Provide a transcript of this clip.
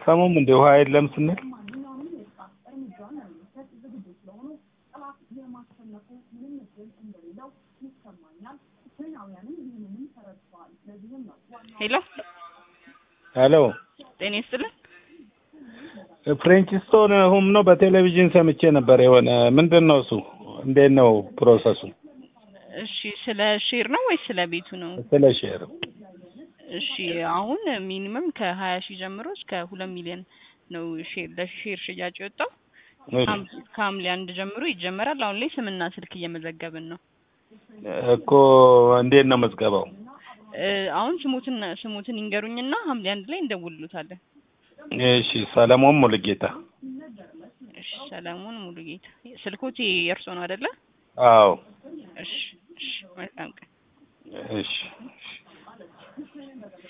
አሰሙም እንደ ውሃ የለም ስንል ሄሎ ሄሎ ጤና ይስጥልን። ፍሬንች ስቶን ሁም ነው በቴሌቪዥን ሰምቼ ነበር። የሆነ ምንድን ነው እሱ? እንዴት ነው ፕሮሰሱ? እሺ ስለ ሼር ነው ወይስ ስለ ቤቱ ነው? ስለ ሼር እሺ አሁን ሚኒመም ከሀያ ሺህ ጀምሮ እስከ ሁለት ሚሊዮን ነው ሼር ለሼር ሽያጭ የወጣው። ሐም- ከሐምሌ አንድ ጀምሮ ይጀመራል። አሁን ላይ ስምና ስልክ እየመዘገብን ነው። እኮ እንዴት ነው መዝገባው? እ፣ አሁን ስሙትን ስሙትን ይንገሩኝና ሐምሌ አንድ ላይ እንደውልሉታለን። እሺ ሰለሞን ሙሉጌታ። እሺ ሰለሞን ሙሉጌታ። ስልኮት የእርሶ ነው አይደለ? አዎ እሺ እሺ መልካም ቀን። እሺ